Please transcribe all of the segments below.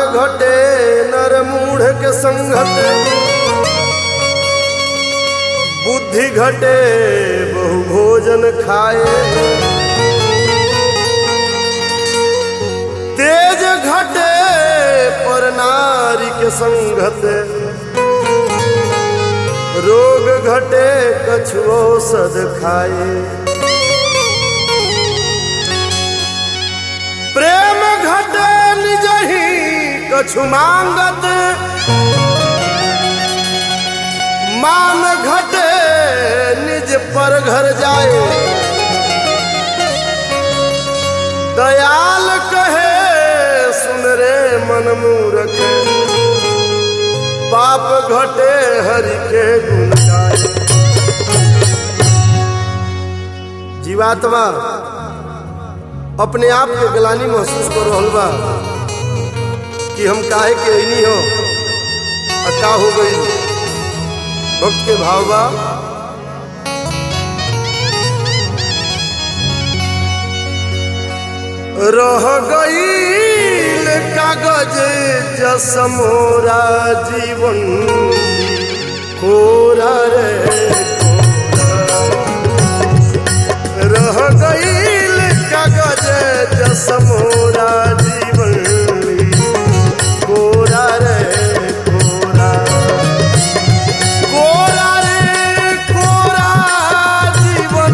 घटे नर मूढ़ के संगत बुद्धि घटे बहु भोजन खाए तेज घटे पर नारी के संगत रोग घटे कछुओ सद खाए प्रेम घटे निज ही कछु मांगत मान घटे निज पर घर जाए दयाल कहे सुन रे मन मूरख पाप घटे हरि के गुण गाए जीवात्मा अपने आप के गलानी महसूस कर रहल बा कि हम काहे के अइनी हो आ का हो गई भक्त के भाव बा रह गईल कागज जस मोरा जीवन कोरा रे कोरा। रह गईल कागज जस मोरा जीवन कोरा रे कोरा कोरा रे कोरा जीवन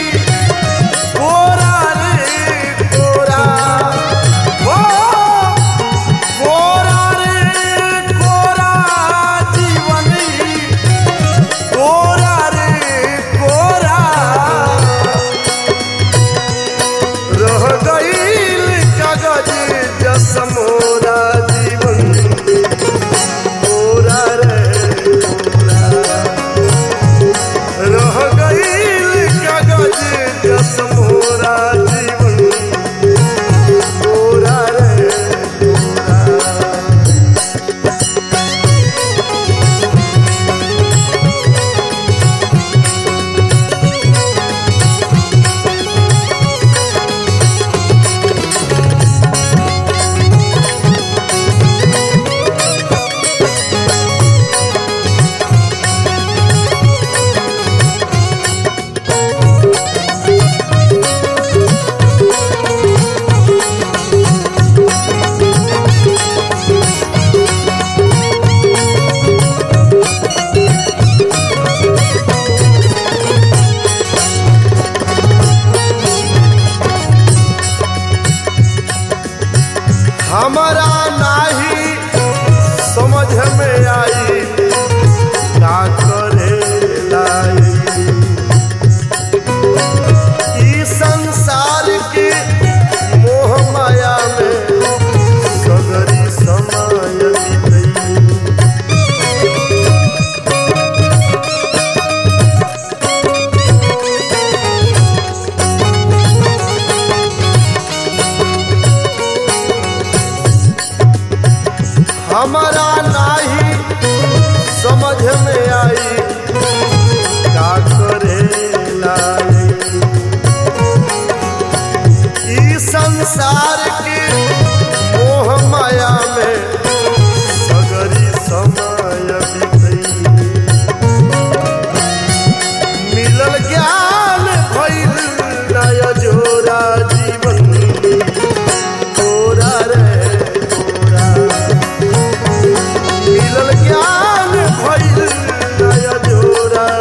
कोरा रे कोरा ओ कोरा रे कोरा जीवन कोरा रे कोरा रह गईल कागज जस मोरा जीवन कोरा रे कोरा रह गईल कागज जस मोरा जीवन कोरा रे कोरा हमारा नाही समझ में आई का करे लाई ई संसार के मोह माया में सगरी समय बीतई हमारा नाही समझ में आई का करे लाई ई संसार के मोह माया में सगरी समय बीतई मिलल ज्ञान भइल नय जोरा जीवन कोरा रे कोरा मिलल ज्ञान भइल नय जोरा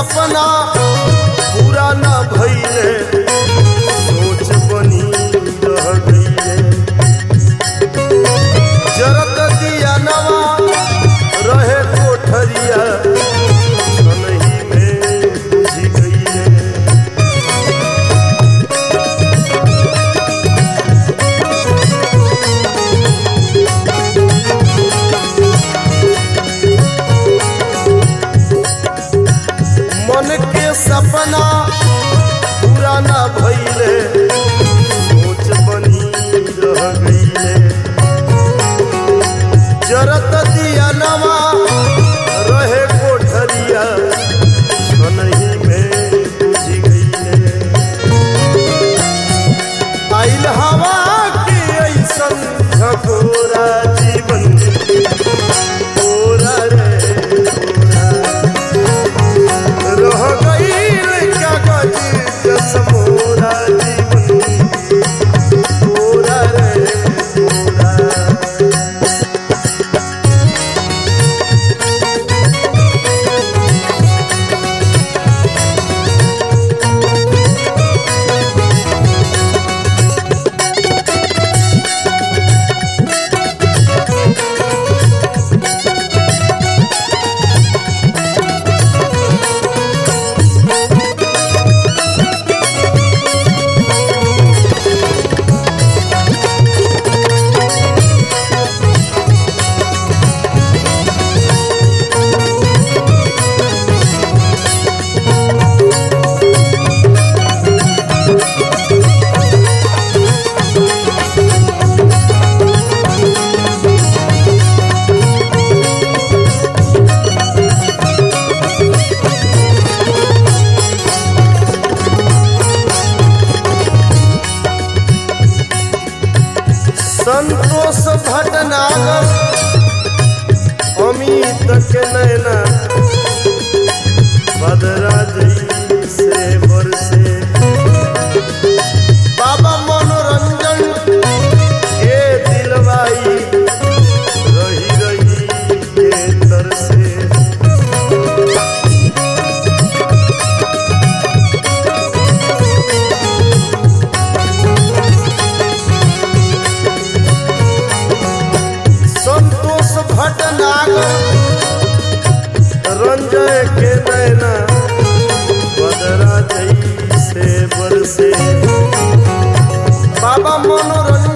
सपना पूरा न भइले सोच बनी रह गईले जरत दिया नवा रहे कोठरिया छनही में बुझ गईले मन के सपना पूरा न भइले सोच बनी रह गईले जरत दिया नवा रहे कोठरिया छनही में बुझ गईले आइल हवा के ऐसन झकोरा जीवन तोरा रे तोरा रह गईल कागज जस मोरा जीवन तोरा रे तोरा संतोष भटनागर अमित के नैना बदरा से बरसे बाबा मनोरंजन के दिलवाई रही रही के तरसे संतोष भटनागर रंजय के नैना बदरा से बरसे बाबा मनोरंजन